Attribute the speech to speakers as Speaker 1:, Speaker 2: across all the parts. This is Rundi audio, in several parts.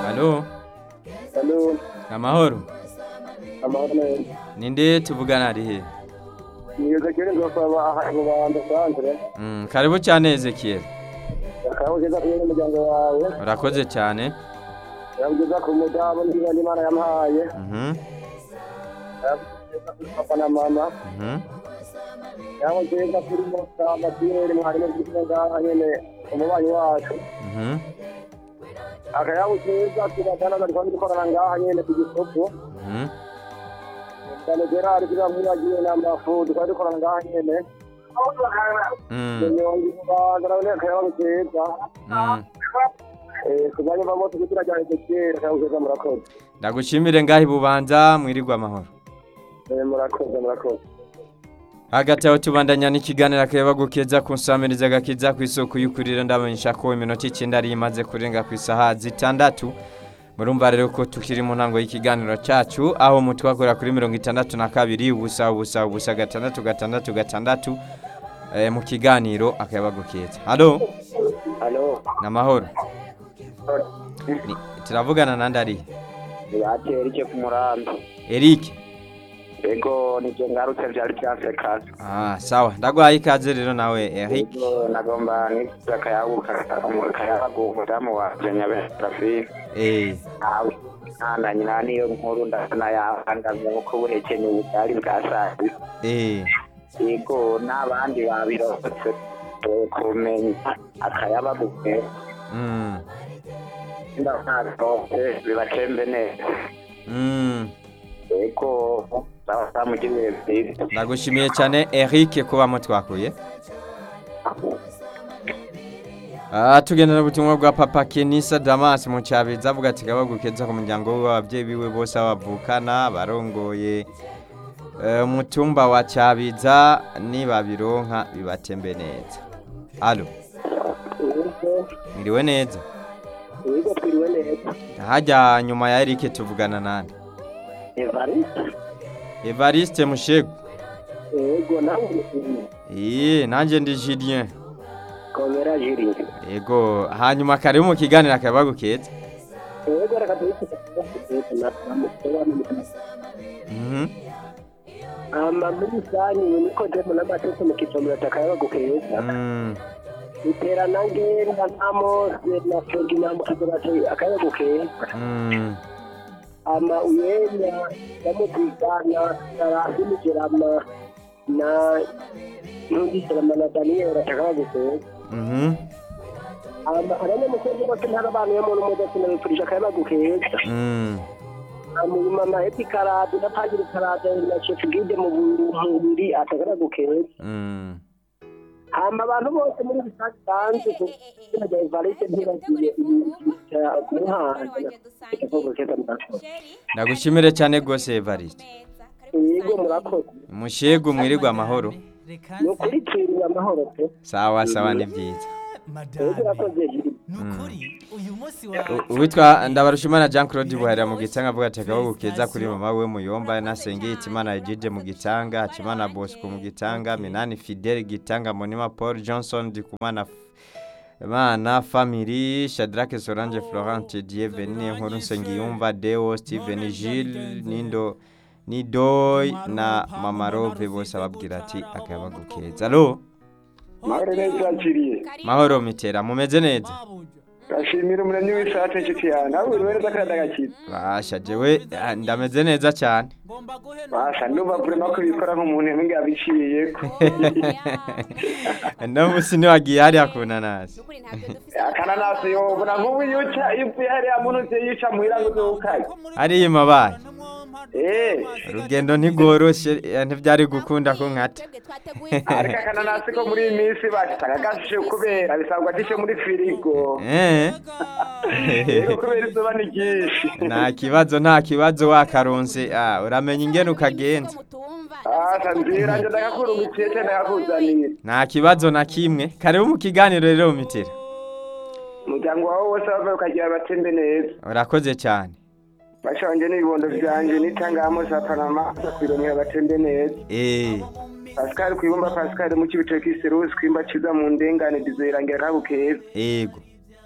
Speaker 1: Halo,
Speaker 2: Halo,
Speaker 1: amahoro.
Speaker 2: amahoro neza.
Speaker 1: Ninde tuvugana ari he?
Speaker 2: Nigeze kuri ngofaba ahantu banda santre.
Speaker 1: Mm, karibu cyane Ezekiel.
Speaker 2: Akabugeza ku muryango wawe.
Speaker 1: Urakoze cyane.
Speaker 2: Yabugeza ku mudabo ndiba n'Imana yamuhaye.
Speaker 1: Mhm.
Speaker 2: Yabugeza kuri papa na mama.
Speaker 1: Mhm.
Speaker 2: Yabugeza kuri Musa Matiyeri mwarimu w'ikigo ngaha nyene umubanyi wacu.
Speaker 1: Mhm.
Speaker 2: Akayabugeza ku batana bari kwandi dukorana ngaha nyene ku gisoko.
Speaker 1: Mhm.
Speaker 2: Cyane Gerard kugira ngo yagiye n'amafu twari dukorana ngaha nyene.
Speaker 1: Mm.
Speaker 2: Nyongi kubanza nawe akayabugeza.
Speaker 1: Mm.
Speaker 2: Eh, kujanye bamoto kugira cyane Ezekiel akayabugeza murakoze.
Speaker 1: Ndagushimire ngahi bubanza mwirirwa amahoro.
Speaker 2: Eh, murakoze murakoze.
Speaker 1: hagati aho tubandanya n'ikiganiro akaba gukeza ku nsamiriza agakiza ku isoko y'ukurira ndamenyesha ko iminota icyenda ari imaze kurenga ku isaha zitandatu murumva rero ko tukiri mu ntango y'ikiganiro cyacu aho mutwakora kuri mirongo itandatu na kabiri ubusa ubusa ubusa gatandatu gatandatu gatandatu eh, mu kiganiro akaba gukeza halo
Speaker 2: Halo.
Speaker 1: ni amahoro Ni- turavugana nandi ari
Speaker 2: Yatera icyo ku murambi.
Speaker 1: Eric
Speaker 2: Ego nivyo ngarutse vyari vyasekana.
Speaker 1: ah sawa ndaguhaye ikaze rero nawe Eric
Speaker 2: Ego nagomba nivyo akayabuka akayabu umudamu wanje nyaberafi.
Speaker 1: eh
Speaker 2: Awe. Nanda nyina niyo nkuru ndana yabangamye uko buhekenya ubutari bwa sazi.
Speaker 1: eh
Speaker 2: Ego n'abandi babirotse kumenya akayabaguke.
Speaker 1: mm
Speaker 2: Ndakarose bibatembe neza.
Speaker 1: mm
Speaker 2: Ego bamugirire vyiza.
Speaker 1: ndagushimiye cyane Eric kuba mutwakuye Ah, tugendera ubutumwa bwa papa Kenisa Damas mu cyabiza avuga ati kabagukeza ku muryango w'ababyeyi biwe bose abavukana barongoye eh, umutumba wa cyabiza nibabironka bibatembe neza alo
Speaker 2: Ego
Speaker 1: mwiriwe neza
Speaker 2: Ego twiriwe neza.
Speaker 1: hajya nyuma ya Eric tuvugana nande
Speaker 2: Evariste.
Speaker 1: Evariste Mushego
Speaker 2: Ego nawe
Speaker 1: Ee, nanjye ndi Julien
Speaker 2: komera jiri.
Speaker 1: Ego, hanyuma karibu mu kiganiro akabagukeza
Speaker 2: Ego reka tuyise na
Speaker 1: Mhm.
Speaker 2: ama muri sanyi niko demo n'amateka mu kicomero takayabagukeza.
Speaker 1: Mm.
Speaker 2: Iterana ngenda namose na Fegi na mukizorate akayabagukeza.
Speaker 1: Mm.
Speaker 2: Ama uyenya yamutwigana sarasi nigerama na ntugiserama na Daniel atakayabagukeza.
Speaker 1: Mhm.
Speaker 2: Ama abanyamusozi bose ntarabantu yo muntu mudatsina bipfurije akayabagukeza.
Speaker 1: Mm.
Speaker 2: hanyuma na eti karade na pagiri karade na chef guide mu mubiri atagara gukeza
Speaker 1: Mm.
Speaker 2: hama abantu bose muri rusange banze kugira ngo Evariste ntiragiye kumuhanga gukeza murakoze
Speaker 1: Ndagushimire cyane gose Evariste.
Speaker 2: yego murakoze
Speaker 1: Mushego mwirirwa amahoro.
Speaker 2: ni ukuri twiriwe amahoro pe
Speaker 1: Sawa sawa ni byiza.
Speaker 2: yego urakoze jiri
Speaker 3: nukuri uyu munsi wa
Speaker 1: U- Uwitwa Ndabarushimana Jean Claude Buharira mu gitanga avuga ati akabagukeza kuri mama we muyomba nasengeye Itimana Ejide mu gitanga, Hakimana Bosco mu gitanga, Minani Fidel gitanga, Monima Paul Johnson Dikumana Mana Family, Shadrack Solange Florent Dieu Veni Nkuru Nsengiyumva Deo Steven Gilles Nindo Nidoy na Mama Rove bose ababwira ati akabagukeza. Allo
Speaker 2: mahoro neza jiri
Speaker 1: mahoro mitera mumeze neza.
Speaker 2: gashimira umuremyi w'isate nshuti yawe nawe uri neza kandi agakiza
Speaker 1: Basha jewe ah, ndameze neza cyane.
Speaker 3: ngomba guhena
Speaker 2: basha ndumva vurema ko bikora nk'umuntu yamenga yabiciyeko
Speaker 1: no musi ntiwagiye hariya ku nanasi
Speaker 2: akananasi yobona nk'ubu iyo uca iyo uvuye hariya muntu ugiye yica muhira ngo uzukaye
Speaker 1: hariya imabaye
Speaker 2: Eh,
Speaker 1: urugendo ntigoroshe eh, ntibyari gukunda ko nkata
Speaker 2: ariko akananasi ko muri iyi minsi basanga gashishe kubera bisabwa gishe muri firigo
Speaker 1: Eh,
Speaker 2: rero kubera izuba ni ryinshi
Speaker 1: nta kibazo nta kibazo wakaronse ah, uramenya ingene ukagenza
Speaker 2: asa nzira nje ndakakurungikiye cyane ndakakuzaniye
Speaker 1: nta kibazo na kimwe karibu mu kiganiro rero mitera
Speaker 2: umuryango wawe wose bava ukagira batembe neza
Speaker 1: urakoze cyane
Speaker 2: bashanje n'ibibondo vyanje nitangamo za panama kwiromera batembe neza
Speaker 1: eh
Speaker 2: pascal kwibumba pascal mu kibitoki serusi kwimba ciza mu ndengane dizoyirangira kabukeza
Speaker 1: ego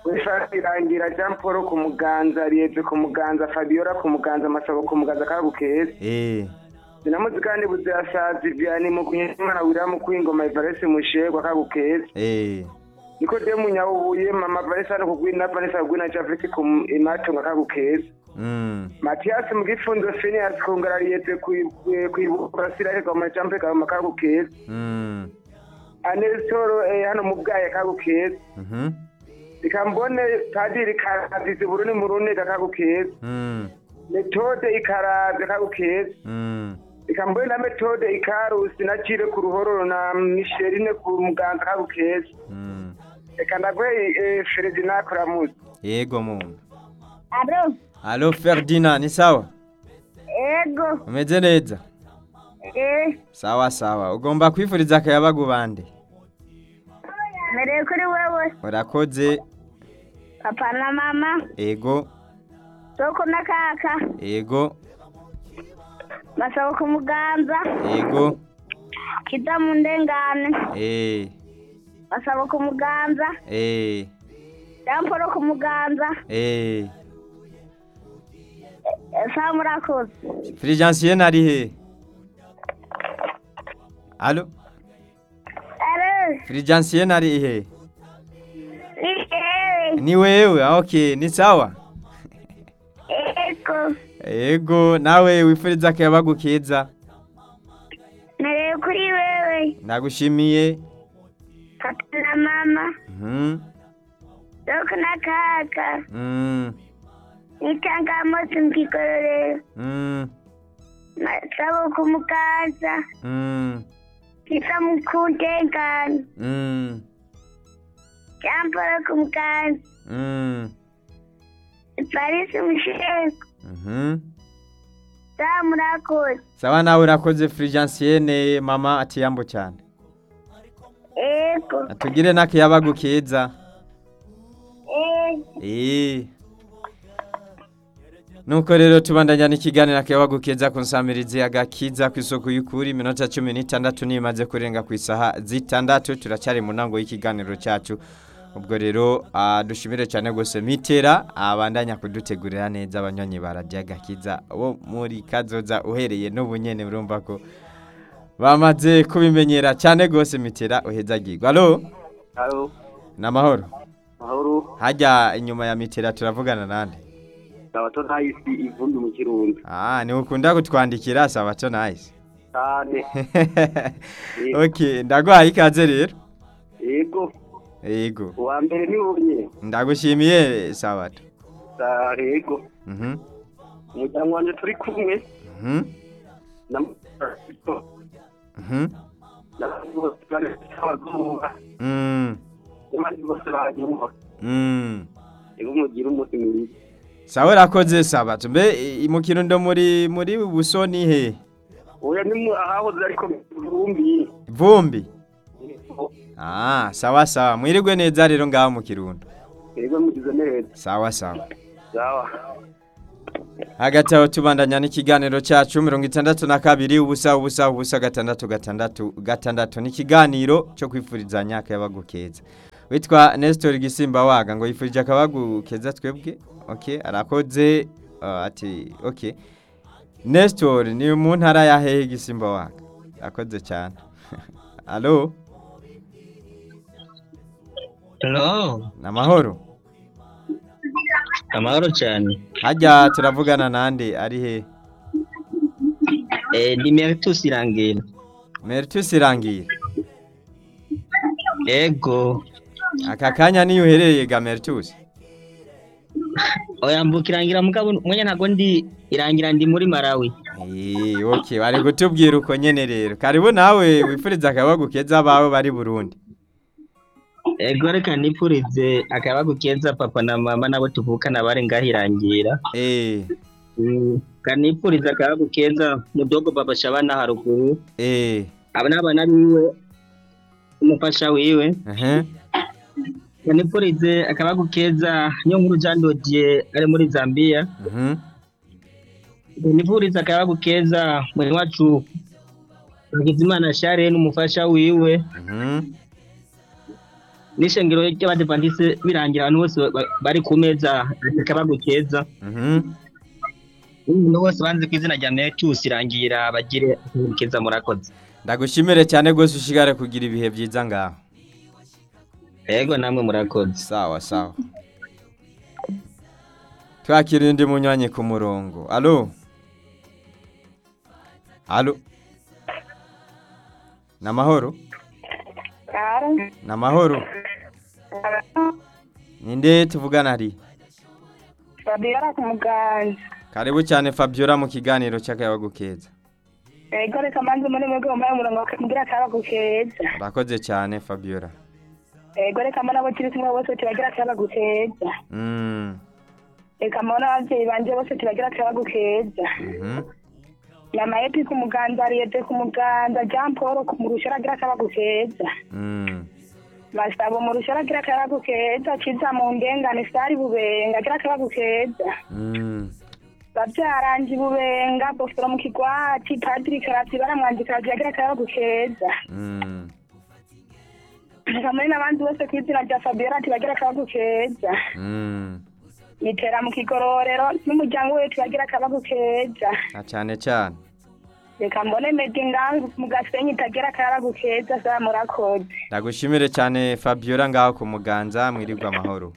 Speaker 4: wifasi irangira jean paul ku muganza riyeze ku muganza fabiola ku muganza masabo ku muganza kabu keza
Speaker 1: eh
Speaker 4: zinamuzi kandi buzasazi vianney mu kunyimana wiramu kwingoma ivaresi mushegwa kabu keza
Speaker 1: eh
Speaker 4: niko de munyabubuye mama vanessa no kugwina vanessa kugwina javisi ku imatunga kabu keza
Speaker 1: mm
Speaker 4: matiyasi mu gifunzo finias kungara riyeze kwibura sirahega mu jampe kabu kabu keza
Speaker 1: mm
Speaker 4: anesitoro eh, hano mu bwaye kabu keza
Speaker 1: mhm
Speaker 4: reka mbone padiri karadizi buruni muruni kakagu keza
Speaker 1: mm
Speaker 4: metode ikaraze kagu keza
Speaker 1: mm
Speaker 4: reka mbone na metode ikarusi na cire ku ruhororo na misherine ku muganza kagu keza
Speaker 1: mm
Speaker 4: reka ndagwe eh, feredina kuramuzi
Speaker 1: yego muntu
Speaker 5: Alo,
Speaker 1: alo Ferdinand ni sawa
Speaker 5: ego,
Speaker 1: umeze neza
Speaker 5: eh,
Speaker 1: sawa sawa ugomba kwifuriza akayabagu bande
Speaker 5: mereye kuri wewe,
Speaker 1: urakoze
Speaker 5: papa na mama,
Speaker 1: ego
Speaker 5: soko na kaka,
Speaker 1: ego
Speaker 5: basaba ku muganza,
Speaker 1: ego
Speaker 5: kita mu ndengane,
Speaker 1: eh
Speaker 5: basaba ku muganza,
Speaker 1: eh
Speaker 5: damporo ku muganza,
Speaker 1: eh
Speaker 5: sa murakoze.
Speaker 1: Fulgence ari he alo
Speaker 5: Alo,
Speaker 1: Fulgence ari he
Speaker 5: eh,
Speaker 1: ni wewe ah, okay ni sawa
Speaker 5: ego,
Speaker 1: ego nawe wifuriza akayabagu keza
Speaker 5: mereye kuri wewe,
Speaker 1: ndagushimiye
Speaker 5: papa na mama,
Speaker 1: mhm
Speaker 5: soko na kaka,
Speaker 1: mm
Speaker 5: n'itangamosi mu kigororero,
Speaker 1: mm
Speaker 5: basaba ku muganza,
Speaker 1: mm
Speaker 5: kita mu ku ndengane,
Speaker 1: mm
Speaker 5: damporo ku muganza,
Speaker 1: mm
Speaker 5: Parisi mushego,
Speaker 1: mhm
Speaker 5: sa murakoze.
Speaker 1: sawa nawe urakoze Fulgence mama atiyambo cyane
Speaker 5: Ego,
Speaker 1: atugire n'akayabagu keza
Speaker 5: eh,
Speaker 1: Eh. Nuko rero tubandanya n'ikiganiro akayabagu keza ku nsamirizi agakiza ku isoko y'ukuri iminota cumi n'itandatu nimaze kurenga ku isaha zitandatu turacyari mu ntango y'ikiganiro cyacu ubwo rero ah, dushimire cyane rwose mitera abandanya kudutegurira neza abanywanyi ba radiyo agakiza bo muri kazoza uhereye n'ubu nyene urumva ko bamaze kubimenyera cyane rwose mitera uhezagirwa alo
Speaker 2: Alo,
Speaker 1: ni amahoro
Speaker 2: mahoro,
Speaker 1: hajya inyuma ya mitera turavugana nande
Speaker 2: sabato ntayisi ivumbi mu kirundo.
Speaker 1: Ah, ni ukunda kutwandikira sabato nice.
Speaker 2: Cyane.
Speaker 1: okay, ndaguhaye ikaze rero.
Speaker 2: Yego,
Speaker 1: Yego.
Speaker 2: uwa mbere ni ubye.
Speaker 1: Ndagushimiye sabato.
Speaker 2: Sa yego.
Speaker 1: Mhm.
Speaker 2: Umuryango wanje turi kumwe
Speaker 1: Mhm.
Speaker 2: na
Speaker 1: Mhm.
Speaker 2: na bose bari abazuba.
Speaker 1: Mm.
Speaker 2: Abandi bose bagiye
Speaker 1: Mm.
Speaker 2: Yego mugira umunsi mwiza.
Speaker 1: Sawa rakoze sabato. Mbe i- mu kirundo muri muri busoni he?
Speaker 2: Oya ni mu ahahoze ariko vumbi.
Speaker 1: Vumbi. Ah, sawa sawa. Mwirigwe neza rero ngaho mu kirundo.
Speaker 2: Yego mugize neza.
Speaker 1: Sawa sawa.
Speaker 2: Sawa.
Speaker 1: hagati aho tubandanya n'ikiganiro cyacu mirongo itandatu na kabiri ubusa ubusa ubusa gatandatu gatandatu gatandatu n'ikiganiro cyo kwifurizanya akayabagu keza witwa Nestor Gisimba waga ngo yifurije akabagu keza twebwe okay arakoze uh, ati okay Nestor ni mu ntara ya hehe Gisimba waga akoze cyane Allo
Speaker 6: Hello,
Speaker 1: namahoro
Speaker 6: amahoro cyane.
Speaker 1: hajya turavugana nande ari he
Speaker 6: Eh, ndi Meritus Irangira.
Speaker 1: Mertus irangiye
Speaker 6: Ego,
Speaker 1: aka kanya niyo uherereye ga Mertus
Speaker 6: oya mbuka Irangira mugabo mwenye ntago ndi Irangira ndi muri Malawi.
Speaker 1: Eh, okay, bari kutubwira uko nyene rero. Karibu nawe wifuriza akabagu keza abawe bari Burundi.
Speaker 6: Ego reka nipfurize akabagu keza papa na mama nabo tuvukana bari ngaho Irangira.
Speaker 1: Eh,
Speaker 6: Mm, kanipfurize akabagu keza mudogo baba Shabana haruguru.
Speaker 1: eh,
Speaker 6: Aba n'abana biwe umufasha wiwe.
Speaker 1: uh
Speaker 6: Kanipfurize akabagu keza niyo nkuru Jean Dodier ari muri Zambia.
Speaker 1: Mhm.
Speaker 6: nifuriza akayabagu keza mwene wacu Hakizimana Share n'umufasha wiwe
Speaker 1: Mhm.
Speaker 6: n'ishengero ry'abadivantise birangira abantu bose ba- bari ku meza akabagu keza
Speaker 1: Mhm.
Speaker 6: umuntu wose banze ku izina rya metus irangira bagire akabagu keza murakoze
Speaker 1: ndagushimire cyane rwose ushigare kugira ibihe byiza ngaho
Speaker 6: yego namwe murakoze
Speaker 1: sawa sawa twakira undi munywanyi ku murongo alo alo ni amahoro ni amahoro ninde tuvugana hari
Speaker 5: Fabiola ku muganga
Speaker 1: karibu cyane fabiola mu kiganiro cy'akayabagu keza
Speaker 5: ego reka mbanze muri mwebwe mumaye umurongo kugira akabagu keza
Speaker 1: urakoze cyane fabiola
Speaker 5: ego reka mbona abo turi kumwe bose tubagira akabagu keza
Speaker 1: Mm,
Speaker 5: reka mbona ababyeyi banje bose tubagira akabagu keza
Speaker 1: mhm.
Speaker 5: mama yepi ku muganza ariyete ku muganza jean paul ku murusha aragira akabagu keza
Speaker 1: Mm,
Speaker 5: masabo murusha aragira akabagu keza kiza mu ndengane sari bubenga agira akabagu keza
Speaker 1: mm.
Speaker 5: babyaranje bubenga bofero mu kigwati padiri karati baramwandika agira akabagu keza
Speaker 1: Mm,
Speaker 5: kamwe n'abandi bose ku izina rya fabiola ati bagira akabagu keza
Speaker 1: mm.
Speaker 5: nitera mu kigororero n'umuryango we tubagira akabagu keza
Speaker 1: na cyane cyane
Speaker 5: reka mbone medi ngaho mu gasenyi itagira akabagu keza za murakoze
Speaker 1: ndagushimire cyane fabiola ngaho ku muganza mwirirwa amahoro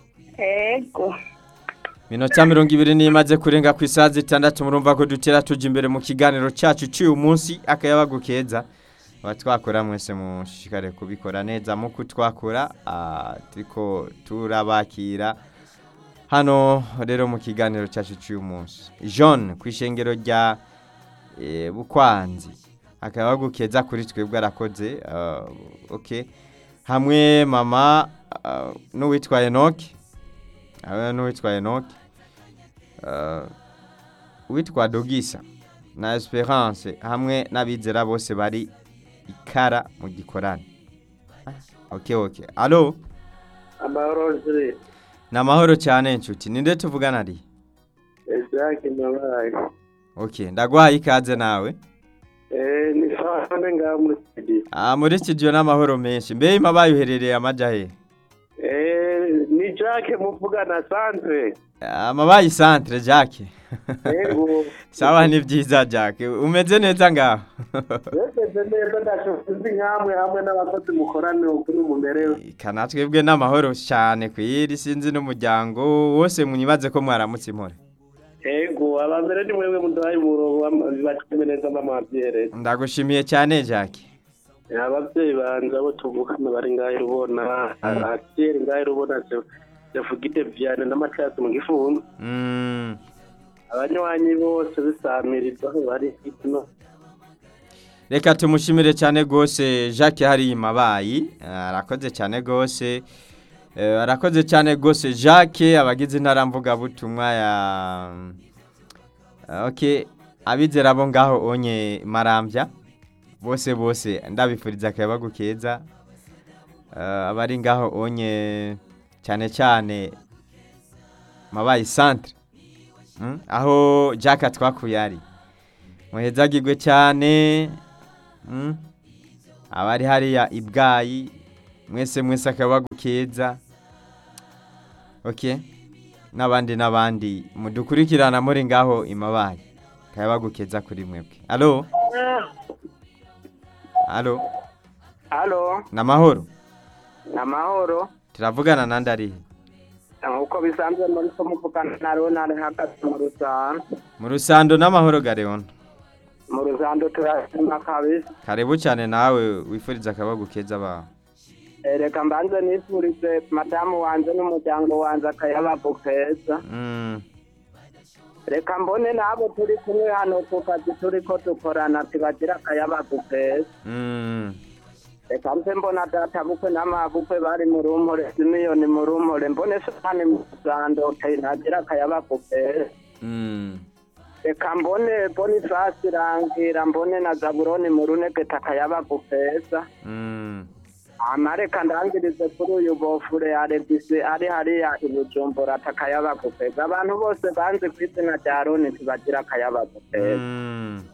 Speaker 5: ego
Speaker 1: minota mirongo ibiri n'imaze kurenga ku isaha zitandatu murumva ko dutera tujya imbere mu kiganiro cyacu cy'uyu munsi akayabagu keza aba twakora mwese mushishikare kubikora neza mu kutwakura ah, turiko turabakira hano rero mu kiganiro cyacu cy'uyu munsi john ku ishengero rya eh, bukwanzi akayabagu keza kuri twebwe arakoze ah, okay hamwe mama ah, n'uwitwa enoki abe n'uwitwa enoki uh, uwitwa dogisa na esperance hamwe n'abizera bose bari ikara mu gikorane Ah, ok ok alo
Speaker 2: amahoro ziri
Speaker 1: ni amahoro cyane inshuti ninde tuvugana ari
Speaker 2: ezaki nabaye
Speaker 1: ok ndaguhaye ikaze nawe
Speaker 2: eh ni sawa none ngaho muri studio
Speaker 1: ah, muri studio n'amahoro menshi mbe imabaye uherereye amaja he
Speaker 2: eh ni Jacques muvugana santre
Speaker 1: amabaye centre jacke
Speaker 2: ego
Speaker 1: sawa ni byiza jacke umeze neza ngaho
Speaker 2: Wese neza ndashobozi nkamwe hamwe n'abakozi mukorane ukuri mumerewe
Speaker 1: kana twebwe n'amahoro cyane ku iri sinzi n'umuryango wose mwibaze ko mwaramutse impore
Speaker 2: ego abambere ni mwebwe muduhaye umurongo bacime neza n'amabyere
Speaker 1: ndagushimiye cyane jacke
Speaker 2: ababyeyi banje abo tuvukana bari ngaho rubona akiri ngaho rubona yavugide vyane n'amacatsi mu gifunzo
Speaker 1: Mm,
Speaker 2: abanywanyi bose bisamiriza aho bari hino
Speaker 1: reka tumushimire cyane rwose jacques hari mabayi arakoze cyane rwose Eh, arakoze cyane rwose jacques abagize intara mvugabutumwa ya Ah, ok abizera bo ngaho onye marambya bose bose ndabifuriza akayabagu keza Eh, abari ngaho onye cyane cyane mabayi centre Mm, aho jack atwakuye ari muhezagirwe cyane Mm, abari hariya ibwayi mwese mwese akabagu keza ok n'abandi n'abandi mudukurikirana muri ngaho imabaye akayabagu keza kuri mwebwe alo alo
Speaker 4: halo
Speaker 1: ni amahoro
Speaker 4: ni amahoro
Speaker 1: turavugana nandi arihe
Speaker 4: nk'uko bisanzwe muri ko muvugana na ronald hagati mu rusando
Speaker 1: mu rusando n'amahoro gareona
Speaker 4: mu rusando turashima kabisa
Speaker 1: karibu cyane nawe wifuriza akabagu keza bawe
Speaker 4: Eh, reka mbanze nifurize madamu wanje n'umuryango wanje akayabagu keza
Speaker 1: Mm,
Speaker 4: reka mbone n'abo turi kumwe hano ku kazi turiko dukorana tubagira akayabagu keza
Speaker 1: mm,
Speaker 4: reka mpe mbona data bukwe n'amabukwe bari mu rumpore simiyoni mu rumpore mbone sani mu rusando ntagira akayabagu keza
Speaker 1: mm.
Speaker 4: reka mbone bonifasi irangira mbone na zaburoni mu runegeta akayabagu keza
Speaker 1: Mm,
Speaker 4: hama reka ndangirize kuri uyu bofure arebisi ari hariya i bujumbura atakayabagu keza abantu bose banze ku izina rya roni tubagira akayabagu keza
Speaker 1: mm.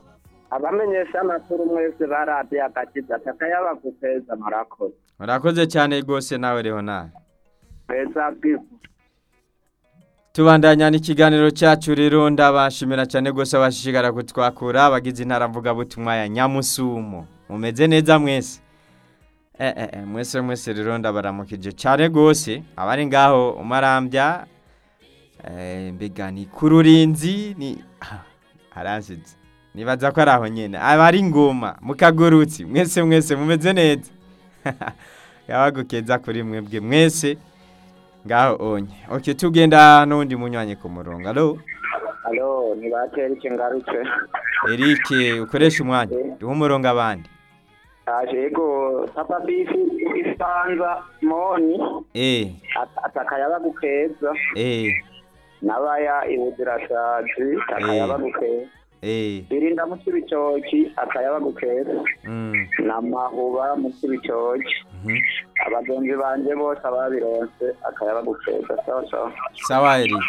Speaker 4: abamenyesha amakuru mwese baradiye agakiza takayabagukeza murakoze
Speaker 1: urakoze cyane rwose nawe Leonard
Speaker 4: beza bwiza
Speaker 1: tubandanya n'ikiganiro cyacu rero ndabashimira cyane rwose abashishikara kutwakura abagize intara mvugabutumwa ya nyamusumo mumeze neza mwese eh, eh, eh, mwese mwese rero ndabaramukije cyane rwose abari ngaho umarambya eh, mbega ni ku rurinzi ni ah, haransize nibaza ko ari aho nyine abari ngoma mukagurutsi mwese mwese mumeze neza yabagukeza kuri mwebwe mwese ngaho onye oke tugenda n'undi munywanyi ku murongo alo
Speaker 4: alo ntibatera iki ngarutse
Speaker 1: Eric ukoresha umwanya duhe umurongo abandi
Speaker 4: aje yego papa bisi isanza moni
Speaker 1: eh
Speaker 4: atakayabagukeza
Speaker 1: eh
Speaker 4: nabaya ibuzirasazi takayabagukeza
Speaker 1: eh
Speaker 4: birinda mu kibitoki akayabagukeza
Speaker 1: mm
Speaker 4: n'amahuba mu kibitoki
Speaker 1: mhm.
Speaker 4: abagenzi banje bose ababironse akayabagukeza sawa sawa
Speaker 1: sawa Eric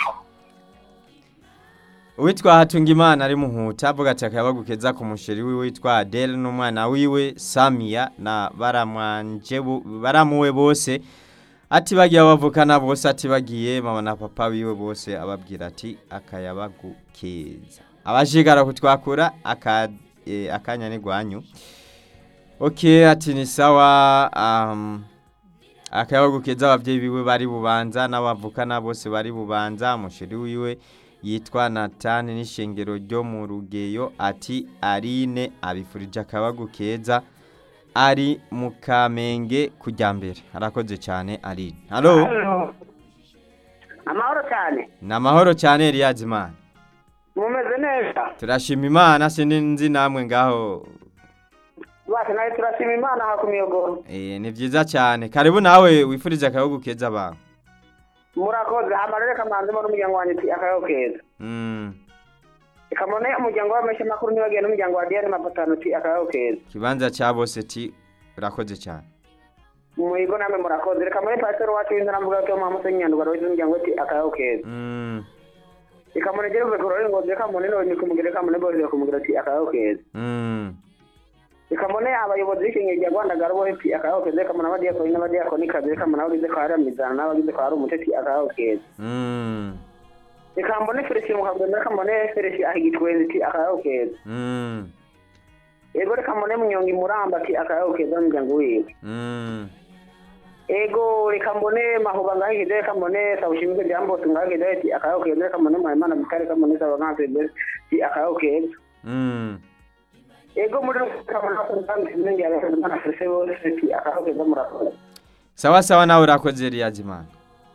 Speaker 1: uwitwa Hatungimana ari muhuta avuga ati akabagukeza ku musheri wiwe witwa Adele n'umwana wiwe Samia na baramwanje bo- baramuwe bose ati bagiye bavukana bose ati bagiye mama na papa wiwe bose ababwira ati akayabagukeza abashigara kutwakura aka eh, akanya ni gwanyu okay ati ni sawa um, akayabagukeza ababyeyi biwe bari bubanza n'abavukana bose bari bubanza umusheri wiwe yitwa natani n'ishengero ryo mu rugeyo ati arine abifurije akabagukeza ari mu kamenge kujya mbere arakoze cyane arine halo
Speaker 4: amahoro cyane
Speaker 1: ni amahoro cyane Eliyazimana
Speaker 4: mumeze neza
Speaker 1: turashima imana sindi nzi namwe ngaho
Speaker 4: bose nawe turashima imana aha ku miyogoro
Speaker 1: Eh, ni byiza cyane karibu nawe wifurize akabagukeza abantu
Speaker 4: murakoze amarere kamanzemo n'umuryango wanjye ati akayaho keza
Speaker 1: Mm,
Speaker 4: reka mbone umuryango w'amashyi makuru ntibagiye n'umuryango wa diyane mapatano ati akayaho keza
Speaker 1: ikibanza cya bose ti urakoze cyane
Speaker 4: muhigo namwe murakoze reka mbone pasiteri wacu w'inzara mvuga ko muhamu senyandwa wese umuryango ati akayaho keza
Speaker 1: Mm,
Speaker 4: reka mbone jere uve kurore ngo reka mbone none kumugire reka mbone bose kumugire ati akayaho keza
Speaker 1: mm,
Speaker 4: reka mbone abayobozi b'ikinyeri rya rwanda garo bose ati akayaho keza reka mbone abadiyakoni n'abadiyakonikazi reka mbone abagize kwa haramizana n'abagize kwa hari umutesi akayaho keza
Speaker 1: mm,
Speaker 4: reka mbone felisi mukagenda reka mbone felisi ahigitwenzi ati akayaho keza
Speaker 1: mm,
Speaker 4: ego reka mbone munyonga imuramba ati akayaho keza n'umuryango wiwe
Speaker 1: mm.
Speaker 4: ego reka mbone mahuba ngahigeze reka mbone sawushimike byambose ngahigeze ati akayaho keza reka mbone muhimana bikare reka mbone saba nkansebe ati akayaho keza
Speaker 1: Mm.
Speaker 4: ego muri reka mbone akunzanze ibindi yabese mbona felisi bose ati akayaho keza murakoze
Speaker 1: sawa sawa nawe urakoze Eliyazimana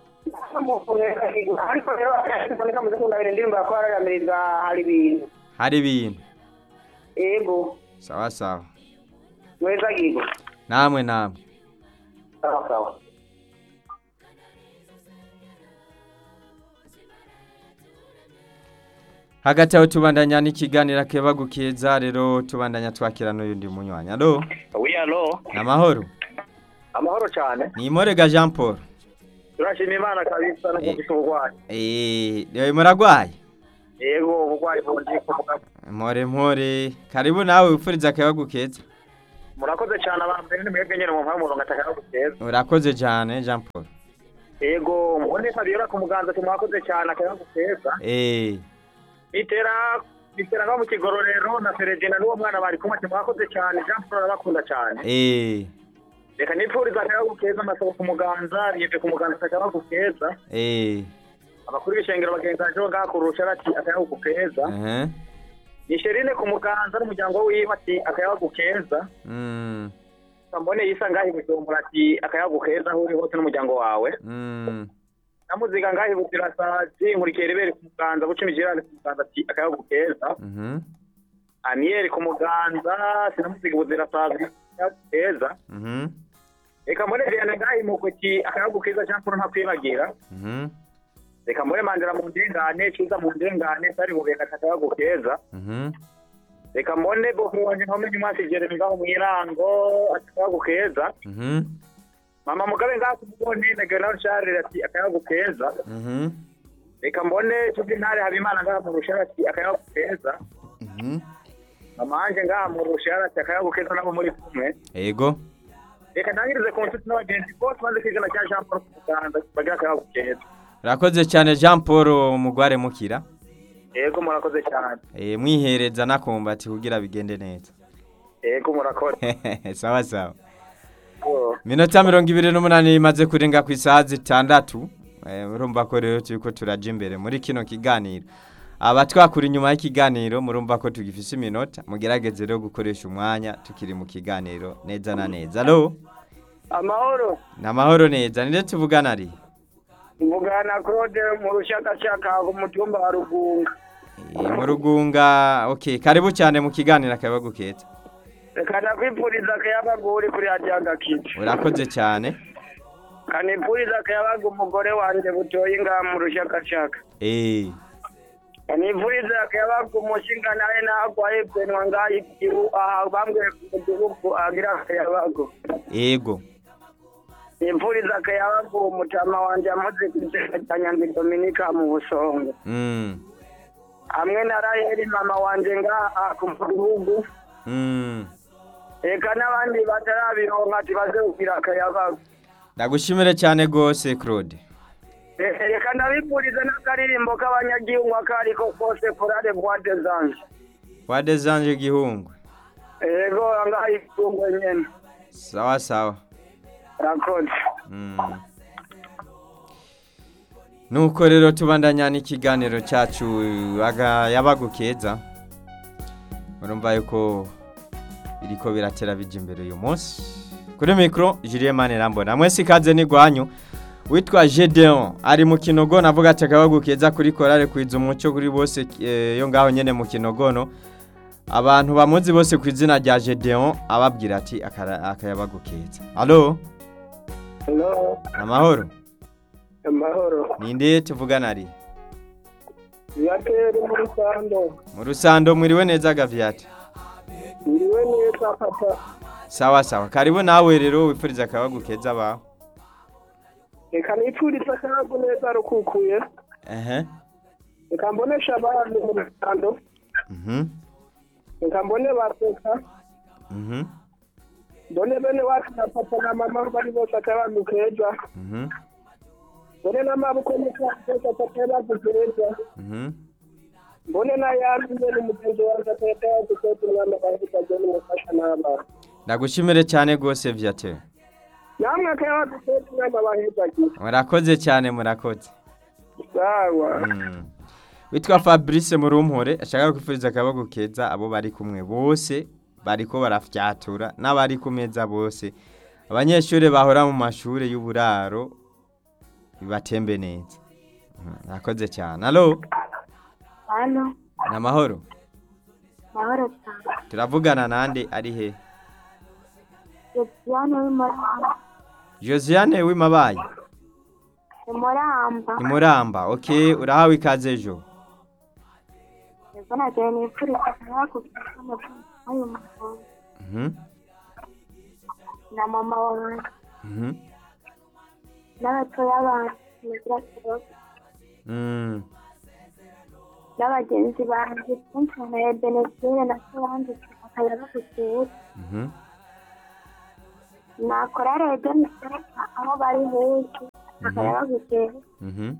Speaker 4: ariko rero akaboneka muze kundabira indirimbo ya kwara yamiriza hari ibintu
Speaker 1: hari ibintu
Speaker 4: ego
Speaker 1: sawa sawa
Speaker 4: mweza gigo
Speaker 1: namwe namwe
Speaker 4: sawa sawa
Speaker 1: hagati aho tubandanya n'ikiganiro kebagukeza rero tubandanya twakira n'uyundi munywanya alo
Speaker 2: wi alo
Speaker 1: ni amahoro
Speaker 2: amahoro cyane
Speaker 1: ni imorega jean paul
Speaker 2: turashima imana kabisa no
Speaker 1: Eh.
Speaker 2: kumvise uburwayi
Speaker 1: eee reba muragwaye
Speaker 2: yego uburwayi bundi kuvuga
Speaker 1: mpore mpore karibu nawe wifuriza akabagukeza
Speaker 2: murakoze cyane abambere ni mwebwe nyine mu mpamvu ngataka guteza
Speaker 1: urakoze cyane jean paul
Speaker 2: yego ubundi fabiola ku muganza tumwakoze cyane akayaho guteza
Speaker 1: eee
Speaker 2: itera itera nko mu kigororero na Feregina n'uwo mwana bari kumwe tumwakoze cyane Jean Paul arabakunda cyane
Speaker 1: eee
Speaker 2: reka nipfuriza akayaho gukeza amasabo ku muganza yeve ku muganza akayaho gukeza
Speaker 1: eee
Speaker 2: abakuru b'ishengero bagenzi baje ngakurusha bati akayaho gukeza
Speaker 1: ehe
Speaker 2: ni Sherine ku muganza n'umuryango wiwe ati akayaho gukeza
Speaker 1: mm
Speaker 2: mbone yisa ngahi bujumbura ati akayaho gukeza aho uri hose n'umuryango wawe
Speaker 1: mm
Speaker 2: namuziga ngahi butirasazi nkurikiye rebere ku muganza buca imijirane ku muganza ati akayaho gukeza
Speaker 1: mhm
Speaker 2: aniyeri ku muganza sinamuziga buzirasazi akayaho gukeza
Speaker 1: mhm
Speaker 2: reka mbone Vianney ngahi mu kuki akayaho gukeza Jean Paul ntakwibagira
Speaker 1: mhm
Speaker 2: reka mbone mandira mu ndengane ciza mu ndengane sari bubeka akayaho gukeza
Speaker 1: mhm
Speaker 2: reka mbone bokuru wanje nkomenye umwasi Jeremy ngaho mwirango akayaho gukeza
Speaker 1: mhm
Speaker 2: mama mugabe ngaho kumubone na General Charles ati akayaho gukeza
Speaker 1: mhm
Speaker 2: reka mbone tuzi ntare habimana ngaho mu rushara ati akayaho gukeza
Speaker 1: mhm
Speaker 2: amanje ngaha mu rushara cyakayabu keza nabo muri kumwe
Speaker 1: ego
Speaker 2: reka ntangirize ku nshuti n'abagenzi bose maze kwigana cya jean paul kuganza bagira akayabu keza
Speaker 1: urakoze cyane jean paul umugware mukira
Speaker 2: yego murakoze cyane
Speaker 1: Eh, mwihereza nakumbati kugira bigende neza
Speaker 2: yego murakoze
Speaker 1: sawa sawa
Speaker 2: Oh.
Speaker 1: minota mirongo ibiri n'umunani imaze kurenga ku isaha zitandatu Eh, urumva ko rero turi ko turaja imbere muri kino kiganiro abatwakura inyuma y'ikiganiro murumva ko tugifise iminota mugerageze rero gukoresha umwanya tukiri mu kiganiro neza na neza alo
Speaker 2: amahoro
Speaker 1: ni amahoro neza nire tuvugana ari
Speaker 2: mvugana claude mu rushakashaka ku mutumba wa rugunga
Speaker 1: Eh, mu rugunga okay karibu cyane mu kiganiro akabagu keza
Speaker 2: reka ndakwifuriza akayabagu uri kuri hajyaga kiti
Speaker 1: urakoze cyane
Speaker 2: kanifuriza akayabagu umugore wanjye butoye ngaha mu rushakashaka
Speaker 1: eh
Speaker 2: kanifuriza akayabagu umushinga nawe nagwaye benwa ngaha ikibu aha bambwiye ku mudugudu agira akayabagu
Speaker 1: ego
Speaker 2: nifuriza akayabagu umutama wanjye amaze kugenda cya nyanzi dominika mu busongo
Speaker 1: mm
Speaker 2: hamwe na raheli mama wanjye ngaha ku mudugudu
Speaker 1: mm
Speaker 2: reka n'abandi batarabironka tibaze kugira akayabagu
Speaker 1: ndagushimire cyane gose Claude
Speaker 2: Eh, reka ndabifuriza n'akaririmbo k'abanyagihugu ako ariko kose kurare bwate zanje
Speaker 1: wade zanje gihungwe
Speaker 2: yego ngaha itungo nyene
Speaker 1: sawa sawa
Speaker 2: rakoze
Speaker 1: Mm. nuko rero tubandanya n'ikiganiro cyacu aga yabagu keza urumva yuko biriko biratera bija imbere uyu munsi kuri mikoro Julien Manirambona mwese ikaze n'igwanyu witwa Gedeon ari mu kinogo navuga ati akabagu keza kuri korale kwiza umuco kuri bose eh, yo ngaho nyene mu kinogono abantu bamuzi bose ku izina rya Gedeon ababwira ati akara- akayabagu keza allo
Speaker 2: hello
Speaker 1: amahoro
Speaker 2: amahoro
Speaker 1: ninde tuvugana ari
Speaker 2: yateri muri sando
Speaker 1: mu rusando mwiriwe neza gavyate
Speaker 2: iriwe neza papa
Speaker 1: sawa sawa karibu nawe rero wipfuriza akabagu keza bawe
Speaker 2: reka nipfuriza akayagu neza rukukuye
Speaker 1: ehe
Speaker 2: reka mbonesha abandi mu rusando
Speaker 1: mhm
Speaker 2: reka mbone baseka
Speaker 1: mhm
Speaker 2: mbone bene wacu na papa na mama bari bose akayabagu keza
Speaker 1: mhm
Speaker 2: mbone n'amaboko n'ikazi akayabagu keza
Speaker 1: mhm
Speaker 2: mbone n'ayandi nyene umugenzi wanjye akayabagu keza umwana bahitaje n'umufasha n'abana
Speaker 1: ndagushimire cyane gose vyate
Speaker 2: namwe akayabagu keza umwana bahitaje
Speaker 1: murakoze cyane murakoze
Speaker 2: sawa
Speaker 1: Mm. witwa Fabrice Murumpore ashaka kwifuriza akabagu keza abo bari kumwe bose bariko barafyatura n'abari ku meza bose abanyeshuri bahora mu mashuri y'uburaro bibatembe neza Mm, murakoze cyane allo
Speaker 5: hano
Speaker 1: ni amahoro
Speaker 5: mahoro cyane
Speaker 1: turavugana nande ari he
Speaker 5: Josiane w'imuramba
Speaker 1: josiane w'imabaye
Speaker 5: imuramba
Speaker 1: imuramba ok urahawe ikaze ejo
Speaker 5: yego nagiye nipfuriza akayabagu keza n'uyu muhungu
Speaker 1: Mhm,
Speaker 5: na mama wanjye
Speaker 1: mhm,
Speaker 5: n'abatoya banjye mugira kibazo
Speaker 1: mm,
Speaker 5: n'abagenzi banjye kenshi na ebenezire na solange akayabagu keza
Speaker 1: mhm,
Speaker 5: nakora rero niseka aho bari hose akayabagu keza
Speaker 1: mhm,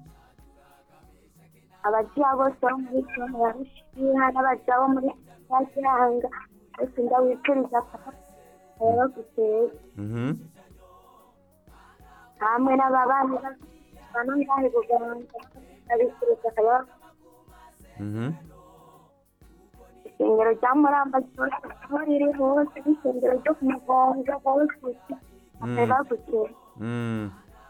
Speaker 5: abagiya bose bo muri zone ya rushiha n'abagiya bo muri nyakiranga bose ndabifuriza akayabagu keza
Speaker 1: mhm,
Speaker 5: hamwe n'ababanyi bano ngahe buganza ndabifuriza akayabagu
Speaker 1: mhm.
Speaker 5: isengero rya muramba ryose aho riri hose n'isengero ryo ku mugongo hose akayabagu keza
Speaker 1: Mm.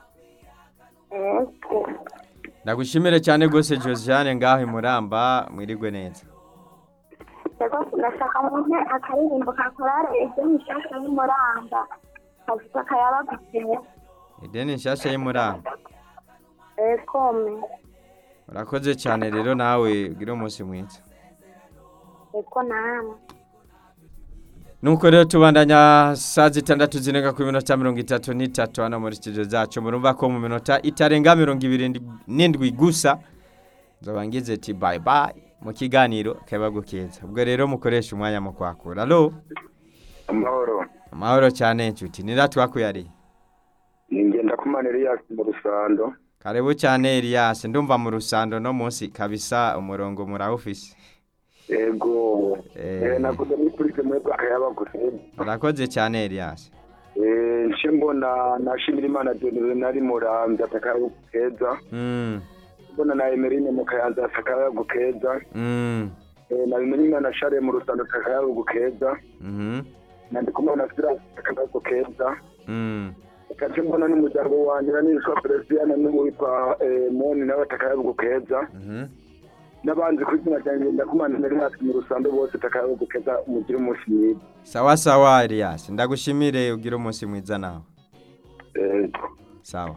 Speaker 5: ego
Speaker 1: ndagushimire cyane rwose josiane ngaho imuramba mwirigwe neza
Speaker 5: Ego nashaka mune akaririmbo ka korale ibyo nishaka y'umuramba kavuga akayabagu keza
Speaker 1: ideni nshyashya y'imuramba
Speaker 5: ekome
Speaker 1: urakoze cyane rero nawe ugire umunsi mwiza
Speaker 5: eko namwe
Speaker 1: nuko rero tubandanya saa zitandatu zirenga ku minota mirongo itatu n'itatu hano muri studio zacu murumva ko mu minota itarenga mirongo ibiri n'indwi gusa nzoba ngize ati bayi bayi mu kiganiro akayabagu keza ubwo rero mukoresha umwanya mu kwakura alo
Speaker 7: amahoro
Speaker 1: amahoro cyane inshuti nira twakuyariye
Speaker 7: ni ngenda kumana Elias mu rusando
Speaker 1: karibu cyane Elias ndumva mu rusando no munsi kabisa umurongo murawufise
Speaker 7: ego
Speaker 1: Eh.
Speaker 7: eh nakuze muri polisi mwebwe akayabaguze
Speaker 1: urakoze cyane Elias
Speaker 7: eh nce mbona nashimira imana Dionne nari muramvya atakayabagu keza
Speaker 1: mm
Speaker 7: mbona na Emerine mu kayanza atakayabagu keza
Speaker 1: mm
Speaker 7: eh nabimenye imana Share mu rusando atakayabagu keza
Speaker 1: mhm
Speaker 7: nandi kumana Sira atakayabagu keza
Speaker 1: mm
Speaker 7: kaje mbona n'umuryango wanjye nanitwa Peresiana n'uwitwa eh, Moni nawe atakayabagu keza
Speaker 1: mhm
Speaker 7: n'abandi ku izina ryanjye ndakumana Elias mu rusando bose atakayabagu keza mugire umunsi mwiza
Speaker 1: sawa sawa Elias ndagushimire ugira umunsi mwiza nawe
Speaker 7: ego
Speaker 1: sawa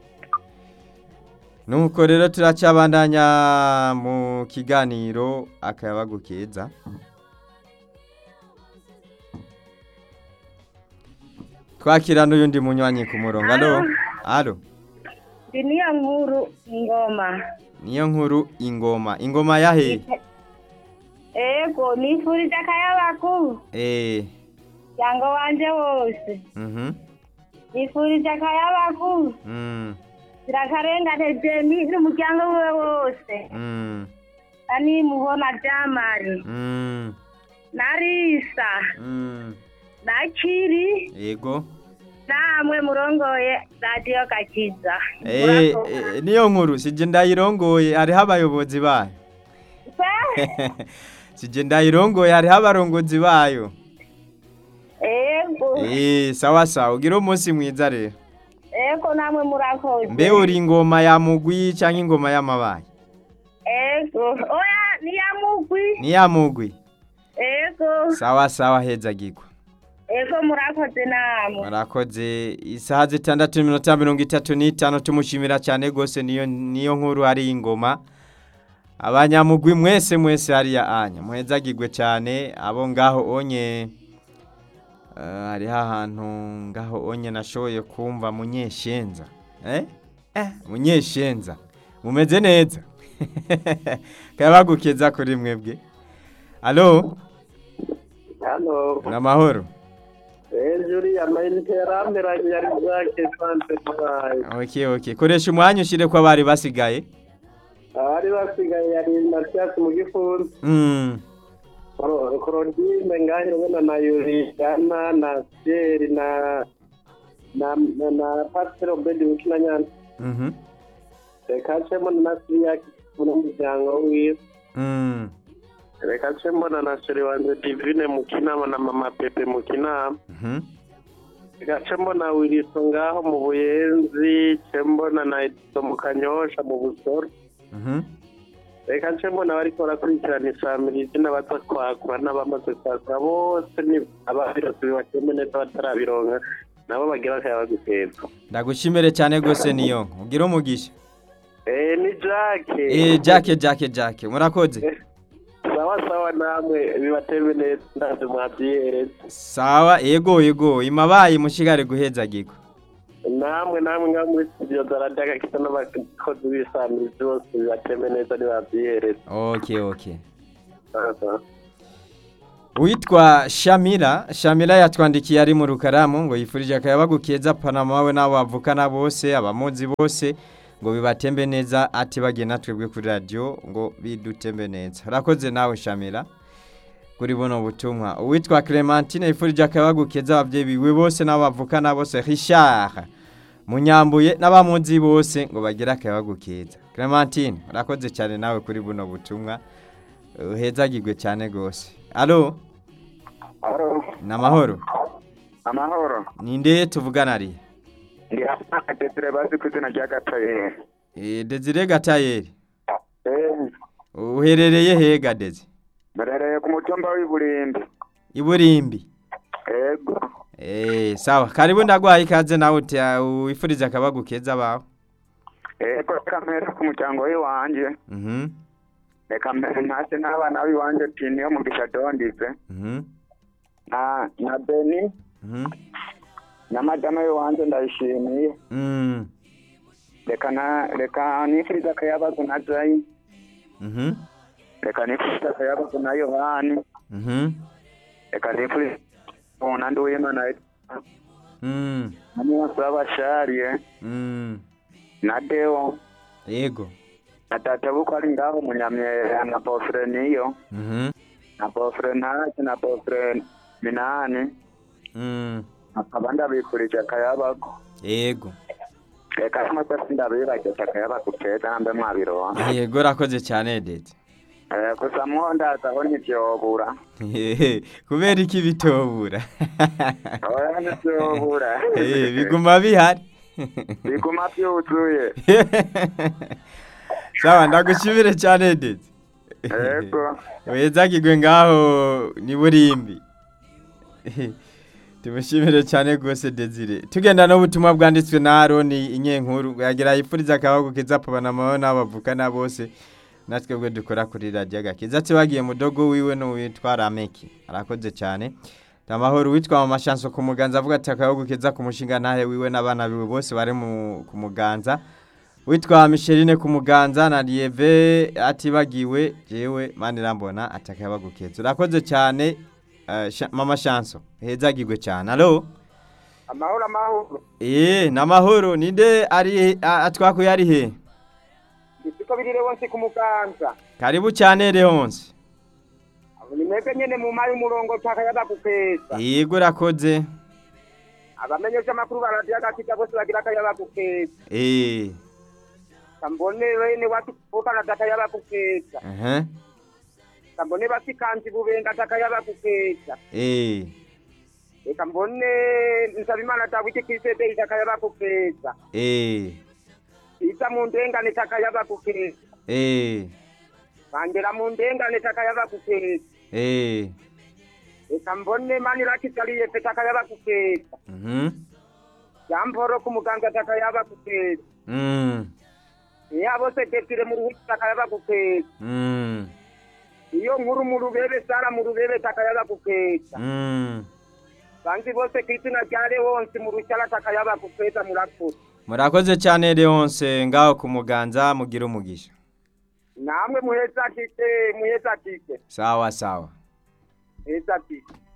Speaker 1: nuko rero turacabandanya mu kiganiro akayabagu keza twakira n'uyundi munywanyi ku murongo alo alo
Speaker 5: ndi niyo nkuru ingoma
Speaker 1: niyo nkuru ingoma ingoma yahe
Speaker 5: ego nifurije akayabagu
Speaker 1: eh
Speaker 5: muryango wanje wose
Speaker 1: mhm
Speaker 5: nifurije akayabagu
Speaker 1: mm
Speaker 5: zirakarengane jemi n'umuryango wiwe wose
Speaker 1: mm
Speaker 5: ani muhona jamari
Speaker 1: mm
Speaker 5: na risa
Speaker 1: mm
Speaker 5: na kiri
Speaker 1: yego
Speaker 5: namwe murongoye radiyo gakiza
Speaker 1: eh eh, niyo nkuru sije ndayirongoye hariho abayobozi bayo sije ndayirongoye hariho abarongozi bayo
Speaker 5: ego
Speaker 1: Eh, sawa sawa ugira umunsi mwiza rero
Speaker 5: ego namwe murakoze
Speaker 1: mbe uri ingoma ya mugwi cyangwa ingoma y'amabaye
Speaker 5: ego oya niyamugwi
Speaker 1: ni ya mugwi
Speaker 5: ego
Speaker 1: sawa sawa heza gigwa
Speaker 5: ego murakoze namwe
Speaker 1: murakoze isaha zitandatu n'iminota mirongo itatu n'itanu tumushimira cyane rwose niyo niyo nkuru hari ingoma abanyamugwi mwese mwese hariya anya muhezagirwe cyane abo ngaho onye eh, hariho ahantu ngaho onye nashoboye kumva munyeshenza eh eh munyeshenza mumeze neza kabagukeza kuri mwebwe alo
Speaker 2: hano
Speaker 1: namahoro
Speaker 2: hejuru y'amayinite yaramberanye yari bwake sante mwayi
Speaker 1: okay okay koresha umwanya ushyire ko abari basigaye
Speaker 2: abari basigaye yari matiyasi mu gifunzi
Speaker 1: mm.
Speaker 2: korodime ngahe ubona na yuriyana na siyeri na na na na pasiteri obedi wikina nyana
Speaker 1: Mhm.
Speaker 2: reka nce mbona na siriyaki n'umuryango wiwe
Speaker 1: Mm.
Speaker 2: reka nce mbona na seri wanjye divine mu kinama na mama pepe mu kinama
Speaker 1: Mhm.
Speaker 2: reka nce mbona wiriso ngaho mu buyenzi nce mbona na ediso mu kanyosha mu busoro
Speaker 1: Mhm.
Speaker 2: reka nce mbona bariko barakurikirana isamirizi n'abaza kwakura n'abamaze kwakura bose ni ababirose bibatembe neza batarabironka nabo bagira akayabaguteza
Speaker 1: ndagushimire cyane rwose niyo ugira umugisha
Speaker 2: eh ni jake
Speaker 1: eh jake jake jake murakoze
Speaker 2: sawa sawa namwe bibatembe neza ndazi mwavyihereza
Speaker 1: sawa yego yego imabaye mushigare guhezagirwa
Speaker 2: namwe namwe nga muri studio za radiyo agakita n'abakozi b'isamirizi bose bibatembe neza ntibavyihereza
Speaker 1: okay okay
Speaker 2: Sawa, sawa.
Speaker 1: Uwitwa Shamira, Shamira yatwandikiye ari mu rukaramu ngo yifurije akayabagu keza Panama we n'abo bavukana bose abamuzi bose ngo bibatembe neza ati bagiye natwebwe kuri radio ngo bidutembe neza. Urakoze nawe Shamira kuri buno butumwa. Uwitwa Clementine yifurije akayabagu keza abavyeyi biwe bose n'abo bavukana bose Richard Munyambuye n'abamuzi bose ngo bagire akayabagu keza. Clementine urakoze cyane nawe kuri buno butumwa. Uhezagirwe cyane gose. Alo
Speaker 7: Alo,
Speaker 1: Namahoro.
Speaker 7: amahoro.
Speaker 1: Ninde tuvugana ari?
Speaker 7: Ndi hapa Desire bazi ku izina rya Gataye.
Speaker 1: Eh Desire Gatayeri.
Speaker 7: Eh,
Speaker 1: Uherereye he Gadezi?
Speaker 7: mberereye ku mutumba w'iburimbi.
Speaker 1: Iburimbi.
Speaker 7: Ego.
Speaker 1: Eh sawa, karibu ndagwaye ikaze nawe uti wifuriza akabagu keza bawe.
Speaker 7: Ego, reka mpere ku muryango w'iwanje.
Speaker 1: Mhm.
Speaker 7: Reka mpere ntase n'abana b'iwanje ati niyo mugisha dondize.
Speaker 1: Mhm.
Speaker 7: Na na Beni
Speaker 1: Mhm.
Speaker 7: na madama w'iwanje ndayishimiye.
Speaker 1: Mm.
Speaker 7: Reka na reka nifuriza akayabagu na Jayi.
Speaker 1: Mhm.
Speaker 8: reka nifurize akayabagu na yohani
Speaker 1: Mhm.
Speaker 8: reka nifurize umunandi w'imana
Speaker 1: Mm.
Speaker 8: na mwose w'abashariye
Speaker 1: Mm.
Speaker 8: na deo
Speaker 1: Yego.
Speaker 8: na tata buko ari ngaho munyamyera na bofre niyo
Speaker 1: Mhm.
Speaker 8: na bofre ntacyo na bofre minani
Speaker 1: Mm.
Speaker 8: akaba ndabifurije akayabagu
Speaker 1: Yego.
Speaker 8: reka n'amasasi ndabibageza akayabagu keza nambe mwabironka
Speaker 1: Yego rakoze cyane Dede.
Speaker 8: Eh, gusa mwondaza aho ntivyobura
Speaker 1: Kubera iki bitobura?
Speaker 8: oya ntivyobura
Speaker 1: Eh, biguma bihari.
Speaker 8: biguma vyuzuye
Speaker 1: Sawa ndagushimire cyane Dede.
Speaker 8: Yego.
Speaker 1: Wezagirwe ngaho ni burimbi. Tumushimire cyane rwose Desire. Tugenda no butumwa bwanditswe na Aroni inyenkuru yagira yifuriza akabago keza pabana maho n'abavukana bose. Natwe bwe dukora kuri radio gakiza ati bagiye mudogo wiwe no witwa Rameki. Arakoze cyane. Tamahoro witwa mama Chanso ku muganza avuga ati akabago keza ku mushinga nahe wiwe n'abana biwe bose bari mu ku muganza. Witwa Micheline ku muganza na Lieve atibagiwe jewe mani rambona atakabago keza. Urakoze cyane eh, Sha- mama Chanso. Hezagirwe cyane. Allo?
Speaker 9: amahoro amahoro
Speaker 1: Eh, namahoro ninde ari a- atwakuye ari he?
Speaker 9: siko birire wonse ku muganza
Speaker 1: Karibu cyane Leonce.
Speaker 9: abo ni mwebwe nyene mu mayi umurongo cakayaga gukeza
Speaker 1: Yego urakoze.
Speaker 9: abamenyesha amakuru baradiyo agakiza bose bagira akayaga gukeza
Speaker 1: Eh.
Speaker 9: kambone wene watu kuvukana takayaba gukeza
Speaker 1: Eh.
Speaker 9: kambone basikanzi bubenga takayaba gukeza
Speaker 1: Eh.
Speaker 9: reka mbone nsabimana dawidi kwisebe takayaba gukeza
Speaker 1: Eh.
Speaker 9: iza mu ndengane takayaba gukeza
Speaker 1: Eh.
Speaker 9: bangera mu ndengane takayaba gukeza
Speaker 1: Eh.
Speaker 9: reka mbone manirakizaliye pe takayaba gukeza
Speaker 1: Mhm.
Speaker 9: yamporo ku muganga takayaba gukeza
Speaker 1: Mm.
Speaker 9: iya bose desire mu ruhuki takayaba gukeza
Speaker 1: Mm.
Speaker 9: iyo nkuru mu rubebe sara mu rubebe takayaba gukeza
Speaker 1: Mm.
Speaker 9: banzi bose kw'izina rya lewonsi mu rushyara takayaba gukeza murakoze
Speaker 1: Murakoze cyane Leonce ngaho ku muganza mugira umugisha.
Speaker 9: namwe muheza kike muheza kike
Speaker 1: Sawa sawa.
Speaker 9: muheza kike